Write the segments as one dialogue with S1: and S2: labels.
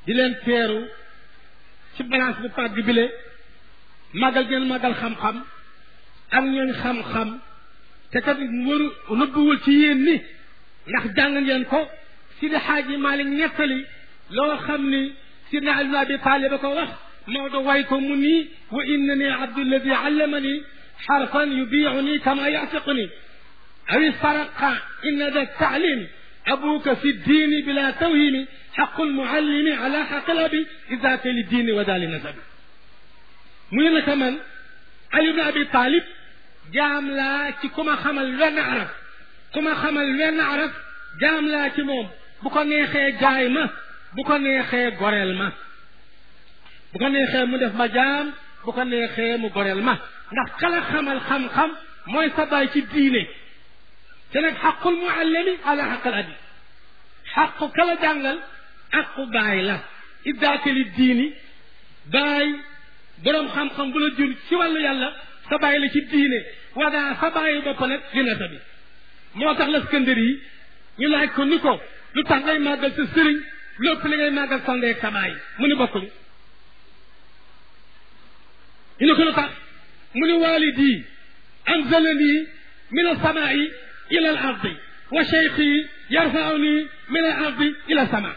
S1: di leen teeru ci balance bu pàgg bile màggal ngeen màggal xam-xam ak ñooñ xam-xam te kat waru nëbbuwul ci yéen ni ndax jàng ngeen ko si di xaaji Maalik nettali loo xam ni sidna Ali ibn Abi Talib ba ko wax Maodo way ko mu nii wa innani abdulladi allamani xarfan yubiicuni kama yasiquni aw saraqa inna da taalim abuka fi diini bila tawhimi xaqu lmuallimi ala xaqi labi idaka li diini wa daali nasabi mu ne naka man Ali ibn Abi Talib jaam laa ci ku ma xamal wenn araf ku ma xamal wenn araf jaam laa ci moom bu ko neexee jaay ma bu ko neexee goreel ma bu ko neexee mu def ma jaam bu ko neexee mu goreel ma ndax kala xamal xam-xam mooy sa baay ci diine te nag xaqul muallimi ala xaqal abi xaqu kala jàngal aqu baay la iddaakali diini baay boroom xam-xam bu la jur ci wàllu yàlla sa baay la ci diine wadaa sa baayi bopp nag li nata bi moo tax Laskandar yi ñu laaj ko ni ko lu tax ngay màggal sa sëriñ lépp li ngay màggal sa ndey ak sa baay mu ni bokkul ñu ne ko lu tax mu ni walidi anzalani min alsamai ila al ardi wa cheikhi yarfauni min al ardi ila sama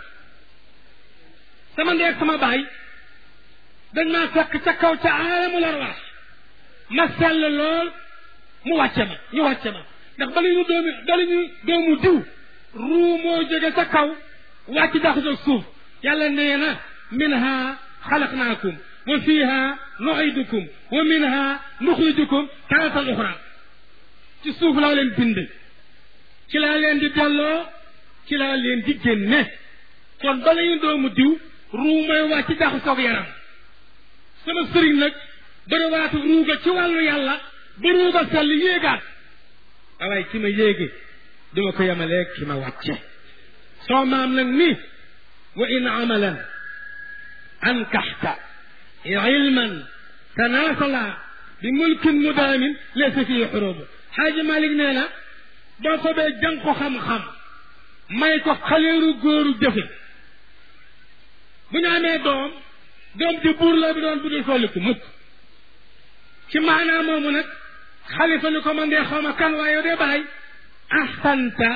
S1: sama ndey ak sama baay dañ maa fekk ca kaw ca aalamul arwaax ma sell lool mu wàcce ma ñu wàcce ma ndax bala ñu doomi bala ñu doomu diw ruu moo jóge ca kaw wàcc daxasoog suuf yàlla nee na minha xalaqnaakum wa fiha nuidukum wa minha nuxrijukum taratan uxra ci suuf laa leen bind ci laa leen di delloo ci laa leen di génne kon bala ñu doomu diw ruu mooy wàcc daxasoog yaram sama sëriñ nag bëri waatu ruuga ci wàllu yàlla ba ruuga sell yéegaat waaye ki ma yéege duma ko yemaleeg ki ma wàcce soo maam nag ni wa in amalan ankaxta ilman tanaasala bi mulkin mudaamin laysa fii xurubu xaaji malik nee na boo ko bee jàng ko xam-xam may ko xaleeru góoru jëfe bu ñu amee doom doom di buur la bi doon bu dul folliku mukk ci maanaa moomu nag xalifa ni ko man dee xaw ma kan waaye dee baay axsanta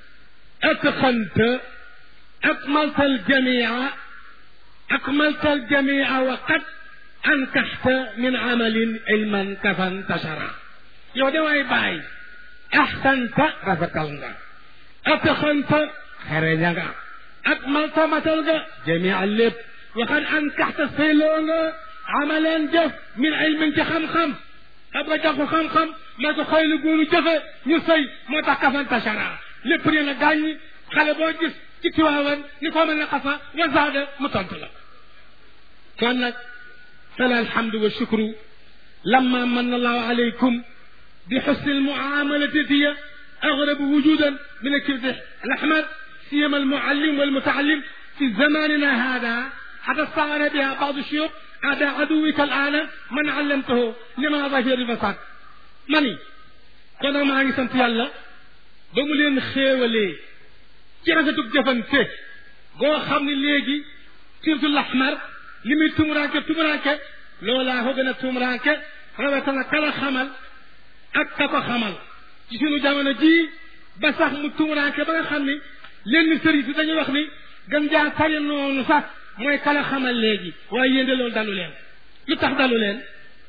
S1: atqanta akmalta aljamia akmalta aljamia wa qad ankaxta min amalin ilman kafan tashara yow de waay baay axsanta rafetal nga atqanta xereña nga akmalta matal nga jamia lépp wa qad ankaxta sayloo nga amaleen jëf min ilmin ci xam-xam xam nga jox ko xam-xam may ko xëy na góoru jëfe ñu sëy moo tax kafan tashara lépp ne la gàññi xale boo gis ci tiwaawan ni ko mën a xafa wa zaada mu tontu la kon nag fala alhamdu wa shukru lamma manna allahu alaykum bi xusni almuamalati diya أغرب وجودا من الكبد الأحمر سيما المعلم والمتعلم في زماننا هذا حتى استعان بها بعض الشيوخ هذا عدوك الآن من علمته لما ظهر الفساد mani kon nag maa ngi sant yàlla ba mu leen xéewalee ci rafetug jëfante goo xam ne léegi surtout laxmar li muy tumuranke tumuranke loolaa ko gën a tumuranke rawetana kala xamal ak ka ko xamal ci sunu jamono jii ba sax mu tumuranke ba nga xam ni lenn sëriñ si dañuy wax ni gën jaa tari noonu sax mooy kala xamal léegi waaye yéen de loolu dalu leen lu tax dalu leen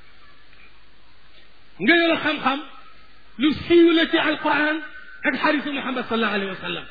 S1: ngëneel xam-xam lu siiw la ci alquran ak xarisu muhammad sallallahu alayhi wa sallam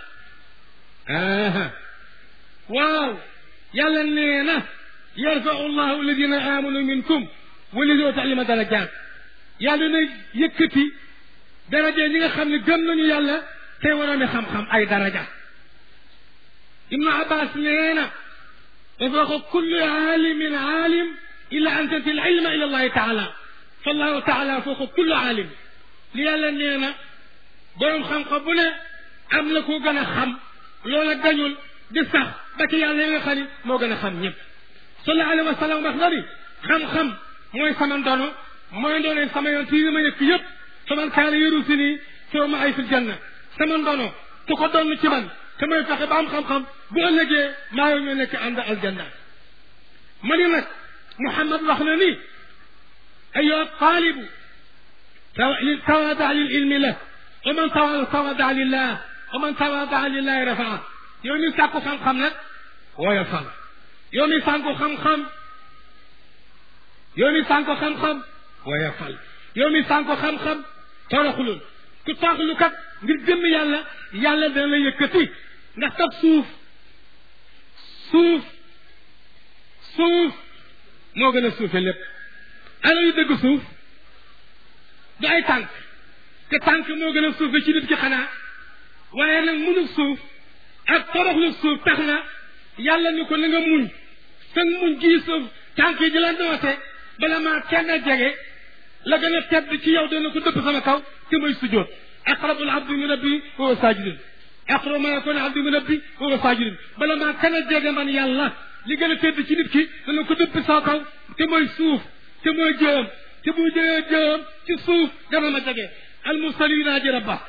S1: waaw yàlla nee na yarfau llahu alladina amanu minkum walladina utalima darajat yàlla na yëkkati daraja ñi nga xam ne gëm nañu yàlla tey waroon xam-xam ay daraja ibnu abbas nee na wa fawqa kulli aalimin aalim illa an tanti al ilma ila allahi taala fallahu taala fawqa kulli aalim li yàlla nee na boroom xam-xam bu ne am na ku gën a xam loola gañul di sax ba ci yàlla yi nga xam ni moo gën a xam ñëpp sallallahu alayhi wa sallam wax na ni xam-xam mooy sama ndono mooy ndono sama yoon ci ma yëkk yëpp fa man kaana yaru si nii soo ma ay fil janna sama ndono ku ko doon ci man te may fexe ba am xam-xam bu ëllëgee maa ngi nekk ànd aljanna ma ni nag Muhammad wax na ni ayyuha taalibu tawaada lil ilmi la wa man tawaada lillah wa man tawaada lillahi rafaa yow mi sàkku xam-xam nag wooya fal yow mi sànku xam-xam yow mi sànku xam-xam wooya fal yow mi sànku xam-xam toroxlul ku toroxlu kat ngir jëmm yàlla yàlla dana la yëkkati ndax kat suuf suuf suuf moo gën a suufe lépp ana yu dëgg suuf du ay tànk te tànk moo gën a suufe ci nit ki xanaa waaye nag munu suuf ak toroxlu suuf tax na yàlla ni ko na nga muñ te muñ gii suuf tànk yi di la noote bala maa kenn jege la gën a tedd ci yow dana ko dëpp sama kaw te mooy sujjóot aqrabul abdi min rabbi wa huwa saajidun aqrabu ma yakunu abdi min rabbi wa huwa saajidun bala maa kenn jege man yàlla li gën a tedd ci nit ki dana ko dëpp sama kaw te mooy suuf te mooy jëwam te bu jëwee jëwam ci suuf dana ma jege al mursalina ji rabba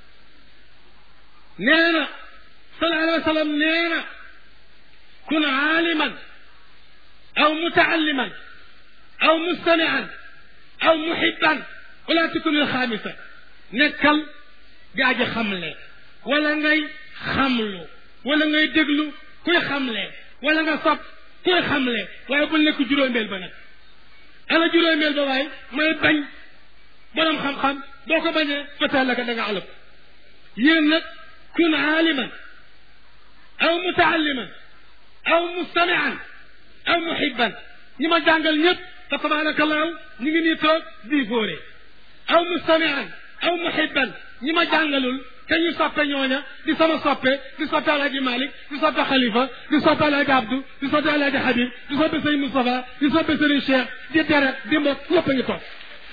S1: nee na sallallahu alayhi wa sallam nee na kun aaliman aw mutaalliman aw mustamian aw muhibban wala tukun al xaamisa nekkal gaa ji xamle wala ngay xamlu wala ngay déglu kuy xamle wala nga sopp kuy xamle waaye bul nekk juróomeel ba nag ana juróomeel ba waaye mooy bañ borom xam-xam boo ko bañee feteel la ko da nga alëb yéen nag kun aaliman aw mutaalliman aw mustamian aw muhibban ñi ma jàngal ñëpp fa tabarakallahu ñu ngi nii toog di fóore aw mustamian aw muhibban ñi ma jàngalul te ñu soppe ñooña di sama soppe di soppe alaaji Malick di soppe Khalifa di soppe alaaji Abdou di soppe alaaji Habib di soppe sëñ Moustapha di soppe sëriñ Cheikh di deret di mbokk ñëpp a ngi toog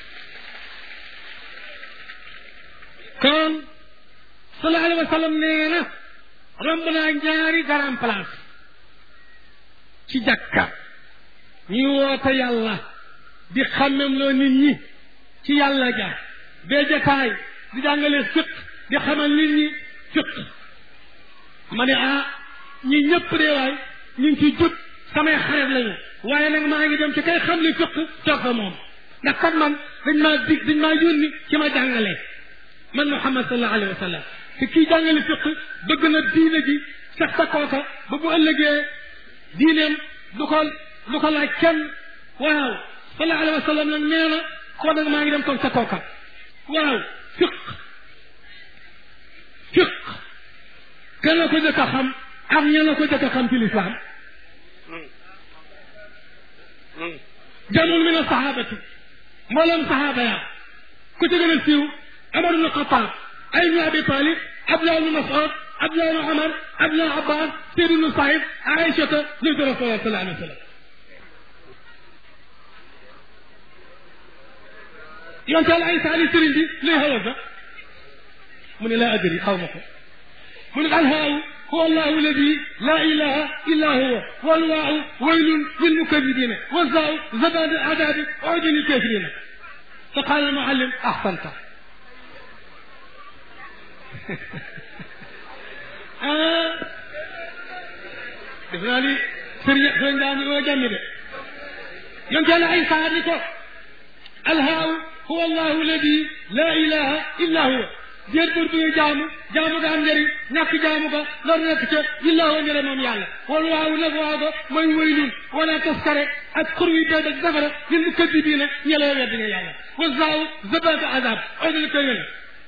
S1: kon sallallahu alayhi wa sallam nee na romb naa ñaari garam place ci jàkka ñuy woote yàlla di xàmmem loo nit ñi ci yàlla ja bee jataay di jàngale fiq di xamal nit ñi fiq ma ne ah ñi ñëpp de waay ñu ngi ciy jub samay xarit lañu waaye nag maa ngi dem ci kay xam li fiq toog fa moom ndax kat man dañ maa dig dañ maa yónni ci ma jàngale man Muhammad sallallahu alayhi wa sallam te kii jàngale fiq bëgg na diine ji sax sa kooka ba bu ëllëgee diineem du ko du ko laaj kenn waaw sallallahu alayhi wa sallam nag nee na koo nag maa ngi dem toog sa kooka waaw fiq fiq kan la ko jëkk a xam ak ñan la ko jëkk a xam ci lislaam jamul min asahabati mboolem sahaaba ya ku ci gën a siiw Amar ibn Xataab ay ibn Abi Talib Abdullah ibn Mas'ud Abdullah ibn Umar Abdullah Abbas Sayd ibn Saïd Aïchata zawju Rasulullah sallallahu alayhi wa sallam yonte Yàlla Isa ali sëriñ bi luy xewal ba mu ne laa adri xaw ma ko mu ne alhaaw huwa allahu alladi laa ilaha illa huwa walwaaw waylun lilmukadibina wazaaw zabad adabi udin lkafirina fa qaala almuallim ahsanta ah def naa ni sëriñ sëriñ daa mi oo jàmmi de yonte Yàlla Isa ni ko alhaaw huwa allahu alladi laa ilaha illa huwa déet bur bi nga jaamu jaamu nga am njëriñ ñàkk jaamu ko loolu nekk ca illaa wa njëre moom yàlla wala waaw nag waaw ko mooy waylun wala taskare ak xur wi dee ak safara lil mu këddi bii nag ñelee weddi nga yàlla wa zaaw zabatu azab odal ko yone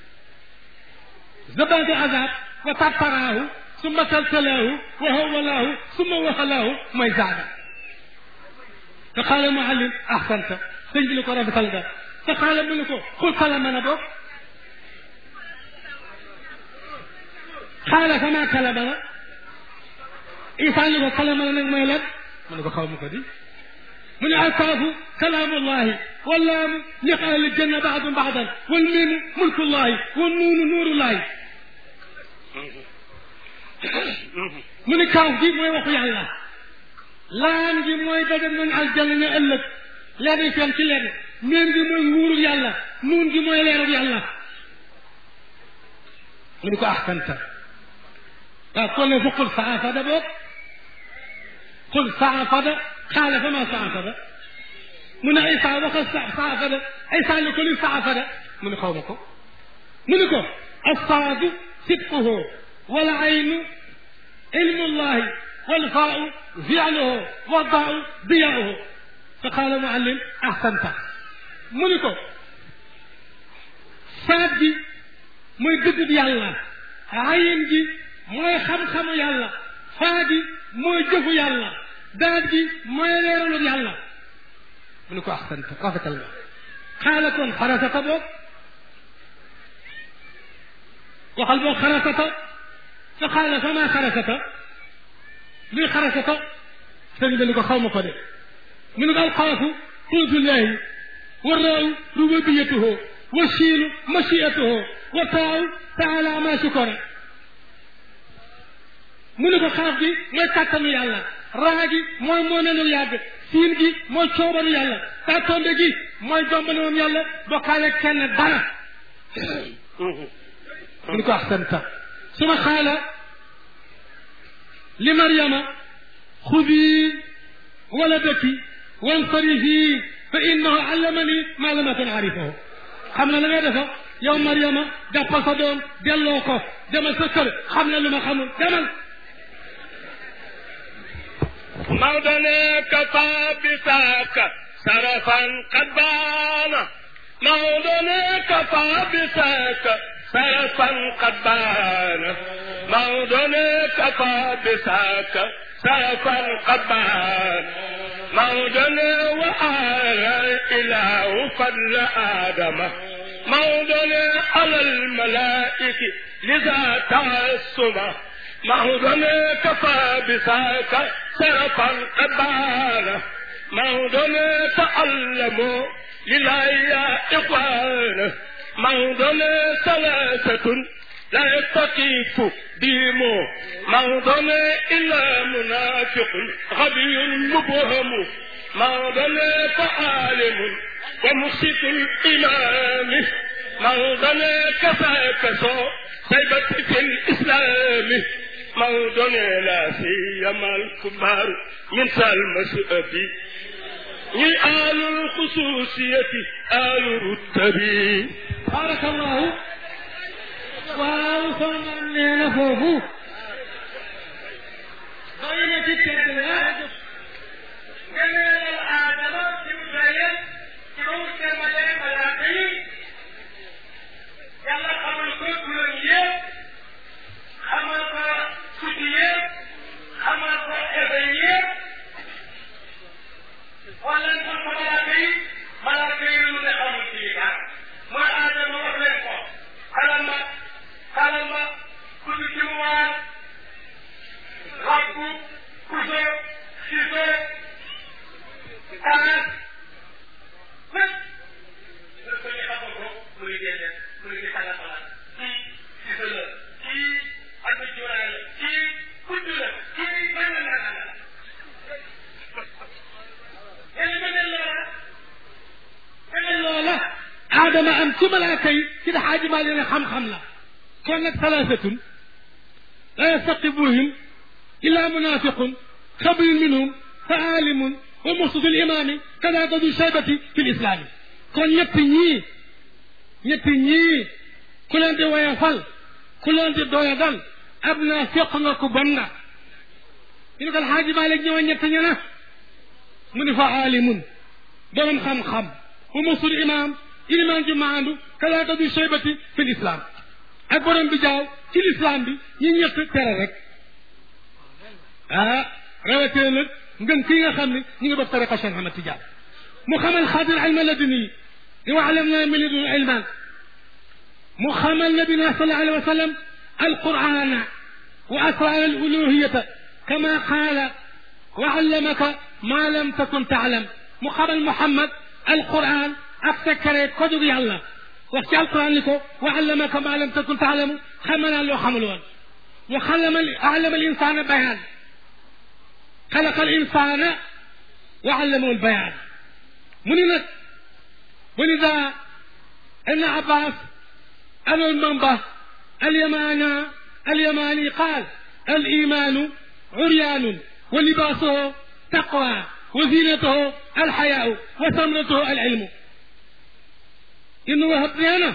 S1: zabatu azab wa tattaraahu summa salsalaahu wa hawalaahu summa waxalaahu mooy zaaga te xaala muallim ahsanta sëñ bi ni ko rafetal nga te xaala mu ni ko xul kala mën a bokk xaala sama kalama la isa ni ko kalama la nag mooy lan mu ne ko xaw ma ko di mu ne alkaafu kalaamullahi wallaamu liq ahli janna baadum baadan wal miimu mulkullahi wal nuunu nuurullahi mu ne kaaf gi mooy waxu yàlla laan gi mooy daje nañ aljanna ne ëllëg lenn feeñ ci lenn miim gi mooy nguurul yàlla nuun gi mooy leerul yàlla mu ne ko ahsanta waaw kon ne fa qul saafada boog qul saafada xaala fa ma saafada mu ne Isa waxal saafada Isa ne ko li saafada mu ne xaw ma ko mu ne ko assaadu sidquhu wal aynu ilmullahi wal faau fialuhu wa daau diyauhu fa qaala muallim ahsanta mu ni ko saat gi mooy dëgg yàlla ayin gi mooy xam-xamu yàlla faa gi mooy jëfu yàlla daat gi mooy leeralu yàlla mu ni ko ahsanta rafetal nga xaala kon xarasata boog waxal boog xarasata fa xaala fa maa xarasata luy xarasata sëñ bi ni ko xaw ma ko de mu ne ko alxaafu quutullaahi wa raaw rububiyatuhu wa shiinu machiatuhu wa taaw taala ma shukora mu ne ko xaaf gi mooy kàttanu yàlla raa gi mooy moo nenul yàgg siin gi mooy coobanu yàlla tàttonde gi mooy jombane moom yàlla bokkaale kenn dara mu ne ko axsanta suma xaala li maryama xudi waladaki wansarifi fa innahu allamani ma lam akun arifahu xam na la ngay defa yow Mariama jàppal sa doom delloo ko demal sa kër xam na lu ma xamul demal
S2: Maodo ne kafa bisaaka sarafan qad baana Maodo ne kafa bisaaka sarafan qad baana Maodo ne kafa bisaaka sarafan qad baana Maodo ne wa ala ilahu fadla Adama Maodo ne alal malaa'iki liza taasuma Maodo ne kafa bisaaka sarafan qad baana Maodo ne ta'allamu lillahi ya ikhwana Maodo ne salaasatun la yastaqifu diimo Maodo ne illa munaafiqun ghabiyyun mubhamu Maodo ne ta'aalimun wa musitul imaami Maodo ne kafaaka soo saybati fil islaami Maodo ne laa siyamal kubaaru min sal masu'abi ñi aalul xusuusiyati aalu ruttabi
S1: barakallahu waaw soxna nee na foofu doy na ci tedd la ngëneelal aadama ci mu doyal ci ba mu termalee malaaka yi yàlla xamal ko turam yëpp xamal ko suddi yëpp xamal ko ebe yëpp wala ko malaaka yi malaaka yi lu ne xamul ci dara mooy aadama wax leen ko xalal ma xalal ma ku ci ci mu waar rabbu kuso siso taas lépp nga ko ñu xamal ko muy génne muy di xala xala kii siso la kii addu juraay la kii kudd la kii mën na la loola aadama am ci malaaka yi ci daxaaji maa leen xam-xam la kon nag salaasatun la yastaqibuhum illa munafiqun xabirun minhum fa aalimun wa muxsitul imaami kadaaka du shaybati fi lislaami kon ñett ñii ñett ñii ku leen di woyofal ku leen di doyadal ab naa féq nga ko bon nga ñu ne ko alxaaji Maalik ñëwoon ñett ña na mu ni fa aalimun borom xam-xam wa musul imaam ilimaan ji maandu kalaaka du shaybati fi lislaam ak borom bi jaaw ci lislaam bi ñi ñett tere rek ah rawatee nag ngën kii nga xam ne ñu ngi bokk tariqa Cheikh Ahmad Tidiane mu xamal xaadir ilma laduni di wa alam na min ladun ilman mu xamal nabina sallallahu alayhi wa sallam alqurana wa asrar al uluhiyata kama qaala wa allamaka ma lam takun taalam mu xamal Muhammad alquran ak secret ko jóg yàlla wax ci alquran ni ko wa allamaka ma lam takun taalamu xamal naa loo xamul woon wa xalama allama al insana bayaan xalaqa al insana wa allamahu al bayaan mu ni nag wa lida ibn abbas al manba al yamana al yamani qaal al imaanu uryaanun wa libaasahu taqwa wa zinatahu alxayaau wa samratahu al ilmu ibnu wahab nee na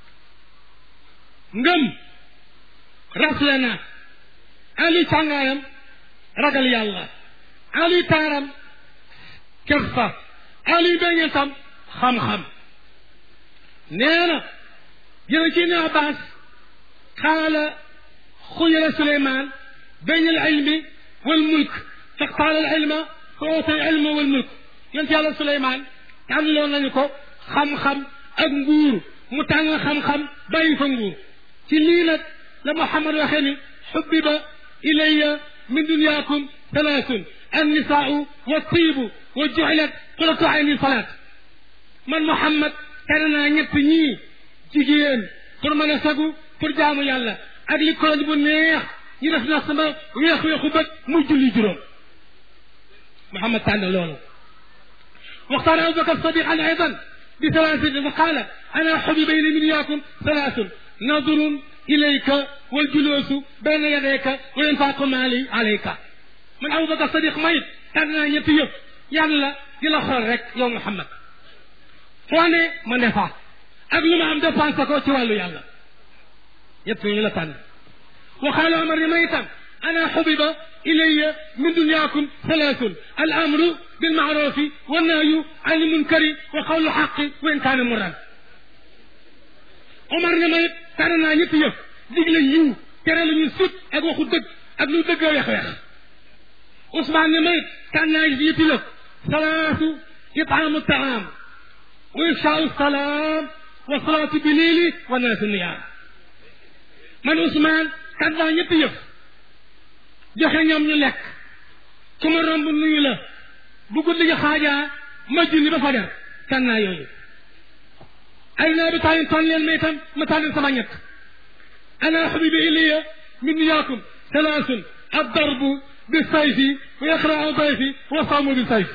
S1: ngëm rafle na ali càngaayam ragal yàlla ali taaram kersa ali béngetam xam-xam nee na jële ci ibnu abbas qaala xuyira suleyman bayn al ilmi wal mulk faqtaala al ilma fa oote al ilma wal mulk yonent yàlla suleyman tànnloo nañu ko xam-xam ak nguur mu tàng xam-xam bàyyi fa nguur ci lii nag la Muhammad waxee ni xubbiba ilayya min dunyaakum talaasun annisaau wa tiibu wa juxilat quratu ayni salaat man Muhammad tere naa ñett ñii jigéen pour mën a sagu pour jaamu yàlla ak li kooj bu neex ñu def na sama weex-weexu bët muy julli juróom Muhammad tànn loolu waxtaan Abubakar Sadiq an aydan بثلاثة فقال أنا حبب إلي من إياكم ثلاث نظر إليك والجلوس بين يديك وإنفاق مالي عليك من أبو بكر الصديق ميت تانا ñetti yëpp yàlla di la xool rek yow Muhammad foo ne ma ne fa ak lu ma am dépensé ko ci wàllu yàlla ñett ñu la tànn وقال عمر ميتا أنا حبب إلي من دنياكم ثلاث الأمر بالمعروف والنهي عن المنكر وقول الحق وإن كان مرا Omar ne ma it tànn naa ñetti yëf digle yiw tere lu ñu sut ak waxu dëgg ak lu dëgg weex weex Ousmane ne ma it tànn naa ñetti yëf salaasu itaamu taam wa ifshaau salaam wa salaatu bilili wa naasu niyaam man Ousmane tànn naa ñetti yëf joxe ñoom ñu lekk ku ma romb nuyu la bu guddi gi xaajaa ma junni ba fajar tànn naa yooyu ay naa bi tànn tànn leen ma itam ma tànn sama ñett ana xabibi iliya min niyaakum salaasun addarbu bi sayfi wa iqraau dayfi wa sawmu bi sayfi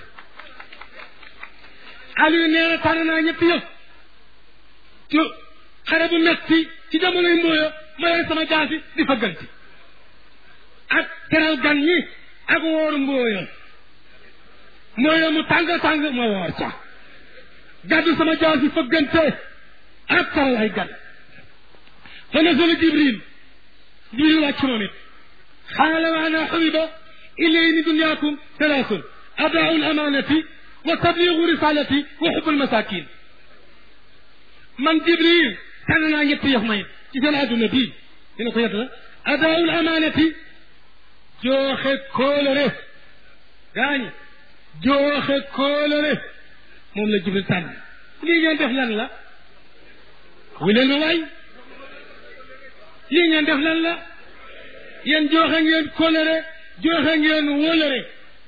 S1: Aliou nee na tànn naa ñetti yëf ci xare bu metti ci jamonoy mbooya ma leen sama jaasi di fagganti ak teral gan ñi ak wóoru mbooya mbooya mu tàng tàng ma woor ca gàddu sama jaasi fëggante ak teral ay gan fa nazala jibril jibril wàcc moom it xaala wa ana xubiba ilay min dunyaakum talaasun adaau alamanati wa tabligu risalati wa xubu almasakin man jibril tànn naa ñetti yëf may ci seen adduna bii dina ko yett la adaau alamanati jooxe kóolare gaañi jooxe kóolare moom la jibril tànn lii ngeen def lan la wu leen ma waay lii ngeen def lan la yéen jooxe ngeen kóolare jooxe ngeen wóolare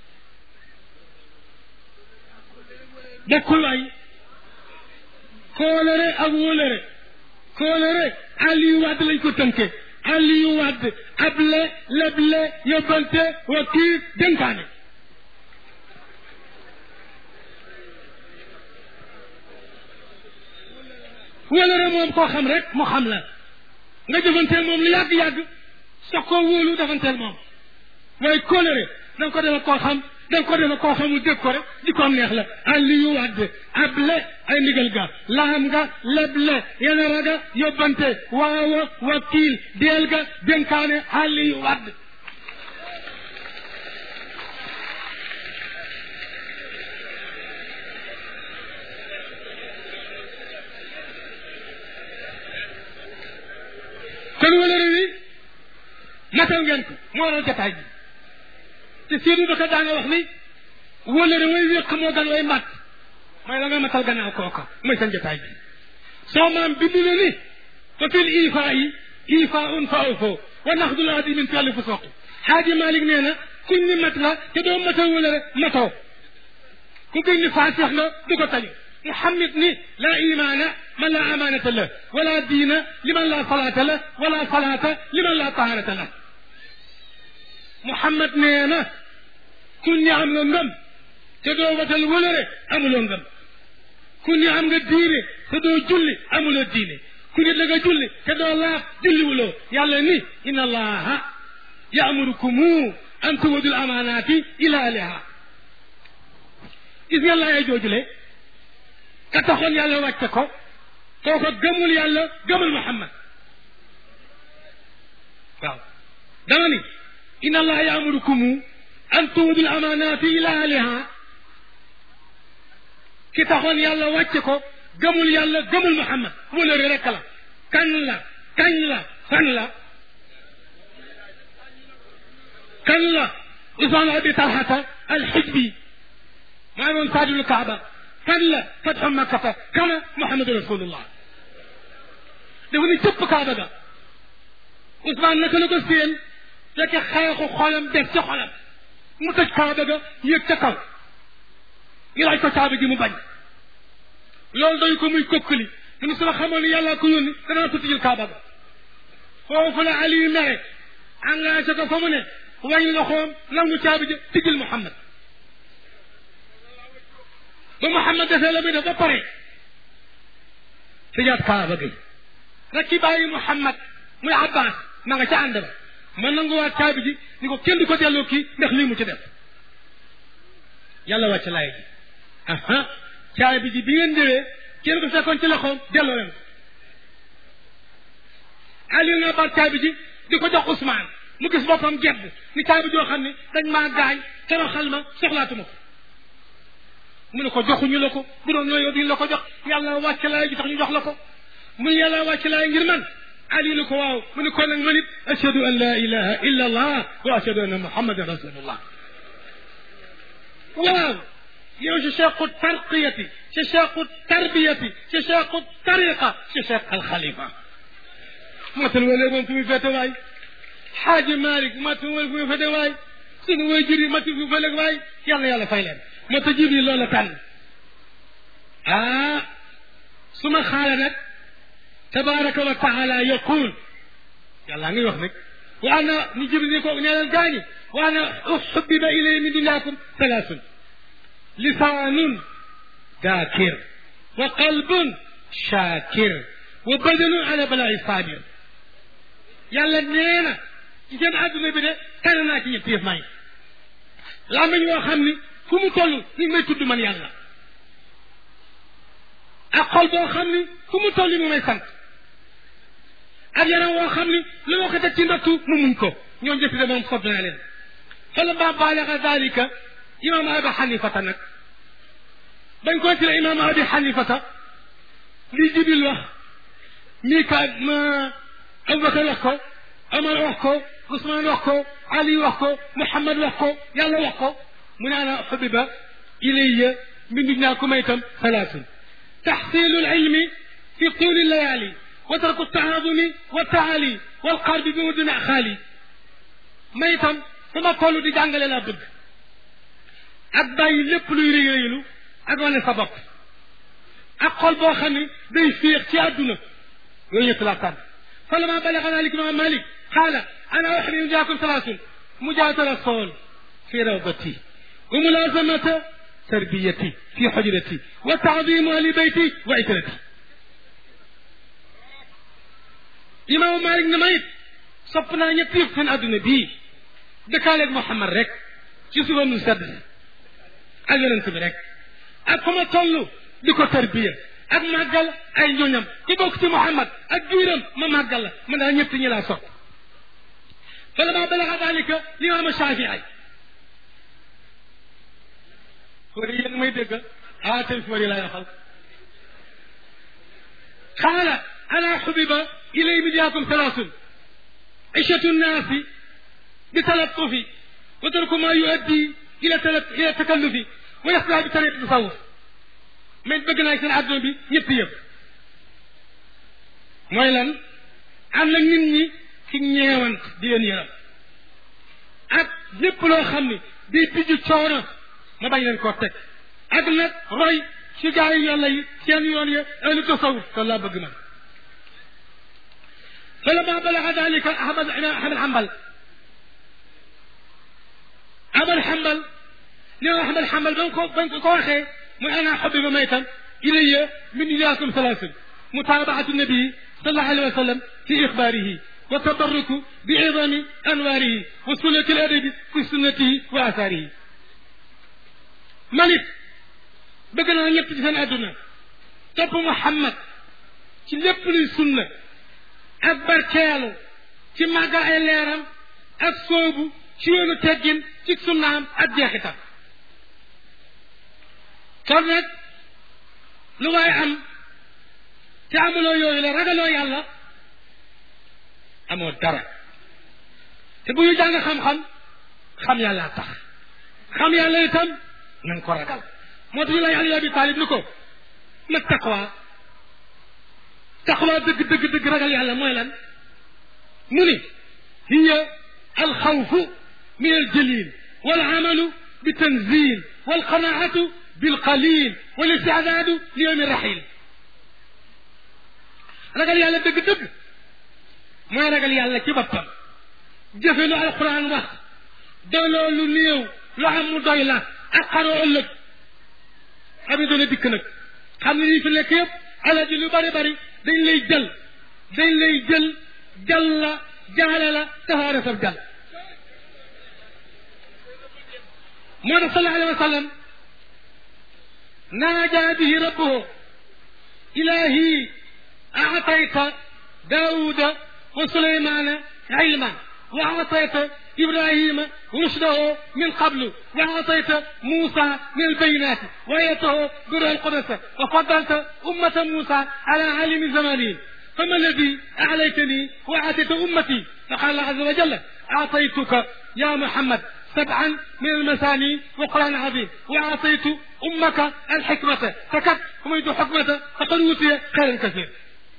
S1: bokkul waay kóolare ak wóolare kóolare Aliou Wade lañ ko tënke Aliou Wade able leble yóbbante wakiil dénkaane wóolare moom koo xam rek mu xam la nga jëfanteel moom lu yàgg-yàgg sox koo wóolu defanteel moom waaye kóolare da nga ko defe koo xam da nga ko defe koo xamul dégg ko rek di ko neex la Aliou Wade able ay ndigal ga laam nga leble yenara ga yóbbante waawa wakiil deel ga dénkaane Aliou Wade kon wala réew yi matal ngeen ko moo waral jataay bi te Seydou Baka daa nga wax ni wóllëre way wéq moo gan way mat mooy la nga matal gannaaw kooka mooy seen jotaay bi soo maam bind na ni fa fil ifaa yi ifaa un fa fo wa naxdul adi min fi'li fu soqi xaaji Malik nee na kuñ ni mat la te doo matal wóllëre matoo ku kuñ ni faasix nga du ko tañu Muhammad ni la imaana man la amaanata la wala diina liman la salaata la wala salaata liman la taharata la Muhammad nee na kun ni am nga ngëm te doo watal wëlëre amuloo ngëm kun ni am nga diine te doo julli amuloo diine ku nit la nga julli te doo laaf julli wuloo yàlla ni inna allaha yaamurukumu an tuwadul amaanaati ila ahliha gis ngeen laaya joojule ka taxoon yàlla wàcce ko kooko gëmul yàlla gëmul muhammad waaw dama ni inna allaha yaamurukumu an tuwadul amaanaati ila ahliha ki taxoon yàlla wàcce ko gëmul yàlla gëmul muhammad wóolóore rekk la kañ la kañ la fan la kañ la usmaan abi talhata alxijbi maa doon saadul kaaba fan la fatxu makkata kana muhammadu rasulullah dafa ni cëpp kaaba ga usmaan naka la ko séen fekk xeexu xolam des ca xolam mu tëj kaaba ga yëg ca kaw ñu laaj ko kaaba gi mu bañ loolu doy ko muy kokkali mu ni su ma xamoon ni yàllaa ko yónni danaa ko tijjil kaaba ga foofu la Aliou mere engagé ko fa mu ne wàññi loxoom nangu caabi ja tijjil Muhammad ba Muhammad defee la muy def ba pare tëjaat kaaba gi rek ki bàyyi Muhammad muy Abbas ma nga ca ànd ba ma nanguwaat caabi ji ni ko kenn du ko delloo kii ndax lii mu ci def yàlla wàcc laay ji aha caabi ji bi ngeen ñëwee kenn ko fekkoon ci loxoom delloo leen ko Aliou nga baat caabi ji di ko jox Ousmane mu gis boppam gedd ni caabi joo xam ne dañ maa gaañ toroxal ma soxlaatuma ko mu ne ko joxuñu la ko bu doon ñoo yow duñ la ko jox yàlla wàcc laay ji tax ñu jox la ko mu ne yàlla wàcc laay ngir man Aliou ne ko waaw mu ne ko nag man it ashhadu an la ilaha illa allah wa ashhadu anna muhammadan rasulullah waaw yow si cheikhu tarqiyati si cheikhu tarbiyati si cheikhu tariqa si cheikh alxalifa matal wala moom fu muy fete waay xaaji Malick matal wala fu muy fete waay sunu way jur yi matal fu muy fete waay yàlla yàlla fay leen mata jibril loola tànn ah su ma xaala nag tabaraka wa taala yaqul yàlla ngi wax nag wa ana ni jibril ni ko nee leen gaañi wa ana uxubbiba ilay min dunyakum talaasun lisaanun daakir wa qalbun shaakir wa badanun ala balaa'i saabir yàlla nee na ci seen àdduna bi de tànn naa ci ñetti yëf may làmmiñ woo xam ni fu mu toll ni ngi may tudd man yàlla ak xol boo xam ni fu mu toll mu may sant ak yaram woo xam ni lu ma ko teg ci ndattu mu muñ ko ñoo njëkk de moom sob naa leen fala ma baalaga dalika imam abi xanifata nag bañ koy tila imam abi xanifata li jibil wax mika ma abubakar wax ko omar wax ko ousmane wax ko ali wax ko muhammad wax ko yàlla wax ko mu ne ana xubiba ilayya mbindu ñaa ku may itam salaasun taxsilu lilmi fi tuli layali wa tarku taadumi wa taali walqarbi bi mu duna xaali may itam sama toll di jàngale laa bëgg ak bàyyi lépp luy réy réylu ak wane sa bopp ak xol boo xam ne day féex ci àdduna yooyu ñett laa tànn falama balaga dalik imam malik qaala ana uxrimu jaakum salaasun mujaatala sool fi rawdati wa mulazamata tarbiyati fi xujrati wa taadimu ahli beyti wa itrati imam malik ne ma it sopp naa ñett yëpp seen àdduna bii dëkkaaleeg Muhammad rek ci suba nu sedd ak yonent bi rek ak fa ma toll di ko tarbiya ak màggal ay ñoñam ci bokk ci Muhammad ak giiram ma màggal la man daal ñett ñi laa sopp fa lama balaga dalika limaam Shafii fóori yéen may dégg ah tey fóori laay waxal qaala ana xubiba ilay midiyaakum salaasun ishatu nnaasi بتلطف وترك ما يؤدي الى تلت... الى التكلف ويصلح بطريقه التصوف من bëgg naa seen àdduna bi ñëpp yëpp mooy lan am na nit ñi ci ñeewant di leen yaram ak lépp loo xam ni day bijju coono ma bañ leen koo teg ak nag roy ci gaa yi yàlla yi seen yoon ya ahlu tasawuf loolu laa bëgg man فلما بلغ ذلك احمد احمد حنبل Ahmad Hanbal nee na Ahmad Hanbal ba ko bañ ko waxee muy ana xabiba maytan ilayya min iyaakum salaasun mutaabaatu nabii sallallahu alayhi wa sallam fi ixbaarihi wa tabarruku bi idami anwaarihi wa sulati al adabi fi sunnatihi wa asaarihi man it bëgg naa ñett ci seen àdduna topp Muhammad ci lépp luy sunna ak barkeelu ci màggal ay leeram ak soobu ci yoonu teggin ci sunnaam ak jeexitam kon nag lu waay am te amuloo yooyu la ragaloo yàlla amoo dara te bu ñu jàng xam-xam xam yàlla tax xam yàlla itam na nga ko ragal moo tax ñu lay Ali Abi Talib ni ko ma taqwa taqwa dëgg dëgg dëgg ragal yàlla mooy lan mu ni hiya alxawfu min aljalil walamalu bitanzil walqanaatu bilqalil walistidaadu li yowmi rahil ragal yàlla dëgg dëgg mooy ragal yàlla ci boppam jëfe lu alquran wax doyloo lu néew lu am mu doy la ak xaroo ëllëg xam ne doona dikk nag xam ne lii fi nekk yëpp alal ji lu bari bari dañ lay jël dañ lay jël jal la jaale la tafaare sab jal moo tax sallallahu alayhi wa sallam naaja bihi rabbuhu ilahi aatayta daawuda wa sulaymana ilman wa aatayta إبراهيم رشده من قبل وأعطيت موسى من البينات وآيته بر القدس وفضلت أمة موسى على عالم زمانهم فما الذي أعليتني وأعطيت أمتي فقال الله عز وجل أعطيتك يا محمد سبعا من المثاني وقرآن عظيم وأعطيت أمك الحكمة فكت ومن حكمة فقد أوتي خيرا كثير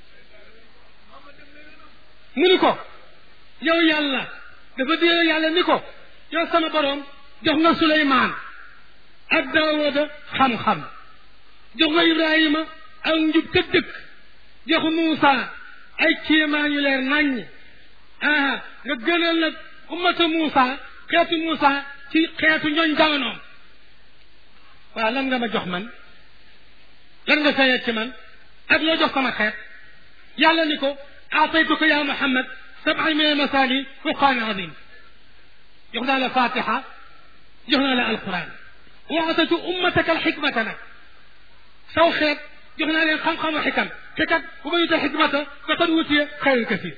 S1: منكم يا يالله dafa dee yàlla ni ko yow sama borom jox nga Suleymaan ak Daawuda xam-xam jox nga Ibrahima ak njub te dëkk jox Muusa ay kéemaan yu leer naññ ah nga gënal nag ummata Muusa xeetu Muusa ci xeetu ñooñ jamonoom waaw lan nga ma jox man lan nga sayet ci man ak loo jox sama xeet yàlla ni ko aataytuka ya Muhammad sab'a min al-masaani wa qur'aan aziim jox naa la Fatiha jox naa la alquran wa atatu ummataka alxikmata nag saw xeet jox naa leen xam-xamu xikam te kat bu ma yuta xikmata faqad wutiya xayran kasiir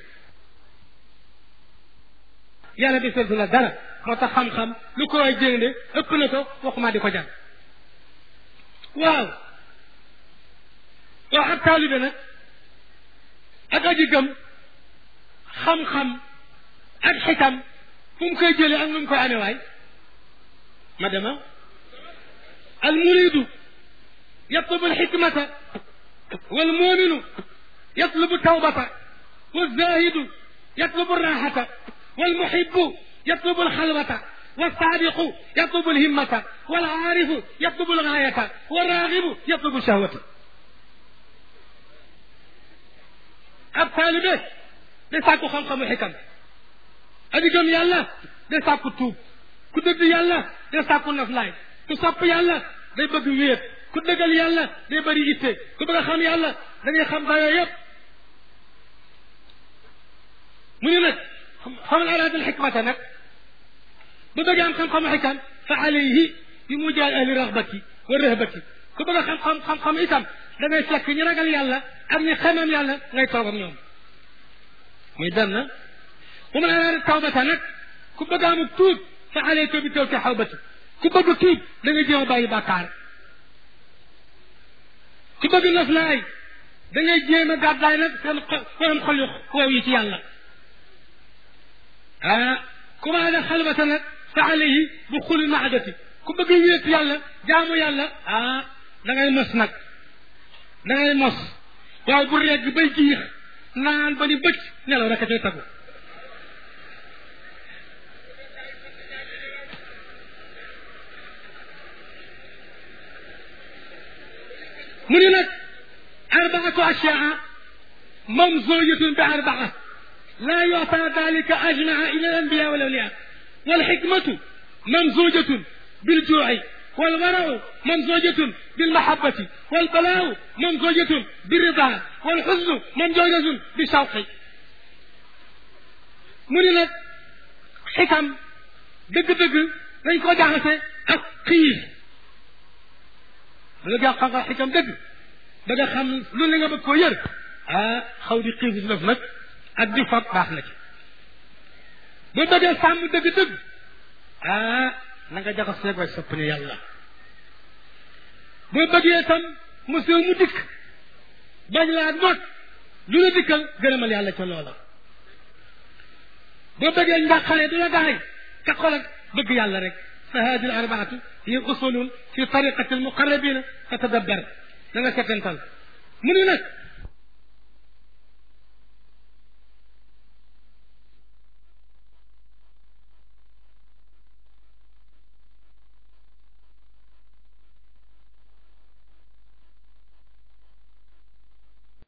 S1: yàlla di seetlu la dara moo tax xam-xam lu ko waay jënde ëpp na ko waxuma di ko jàng waaw waaw ak taalibe nag ak aji gëm xam-xam ak xikam fu mu koy jëlee ak nu mu koy amee waay ma dema al muridu yatlubu alxikmata wal muminu yatlubu tawbata والزاهد يطلب الراحة والمحب يطلب الخلوة والصادق يطلب الهمة والعارف يطلب الغاية والراغب يطلب الشهوة الطالب لساكو خمخم حكم aji gëm yàlla day sàkku tuub ku dëgg yàlla day sàkku naflaay ku sopp yàlla day bëgg wéet ku dëggal yàlla day bëri itte ku bëgg a xam yàlla da ngay xam dayoo yëpp mu ne nag xamal araada alxikmata nag bu bëggee am xam-xamu xikam fa alayhi bi mu jaay ahli raxbati wa rëhbati ku bëgg a xam-xam xam-xam itam da ngay fekk ñi ragal yàlla ak ñi xemam yàlla ngay toog ak ñoom muy benn bu ma la tawbata nag ku bëgg amuk tuub fa alayka bi taw ci xawbati ku bëgg tuub da nga jéem a bàyyi bàkkaar ku bëgg noflaay da ngay jéem a gàddaay nag seen xolam xol yu xoow yi ci yàlla ah ku ma la xalwata nag fa alayhi bu xuli maadati ku bëgg wéet yàlla jaamu yàlla ah da ngay mos nag da ngay mos waaye bu regg bay jiix naan ba ni bëcc nelaw rek a cay tagu mu ni nag arbaatu ashyaa mamzujatun bi arbaa laa yuta dalika ajmaa ila al anbiya wal awliya wal xikmatu mamzujatun bil juuci wal warau mamzujatun bil mahabbati wal balaau mamzujatun bi rida wal xusnu mamzujatun bi shawqi mu ni nag xikam dëgg-dëgg dañ ko jaxase ak xiif ba nga jox xam-xam xikam dëgg ba nga xam lu ne nga bëgg koo yër ah xaw di xiif si def nag ak di fab baax na ci bu bëggee sàmm dëgg-dëgg ah na nga jaxas seeg way sopp ni yàlla boo bëggee tam monsieur mu dikk bañ laa noot lu la dikkal gërëmal yàlla ca loola boo bëggee njàqare du la daay ka xol ak bëgg yàlla rek fa hadi al arbaatu hiya usulun fi tariqati al muqarrabina fa tadabbar da nga settantal mu ni nag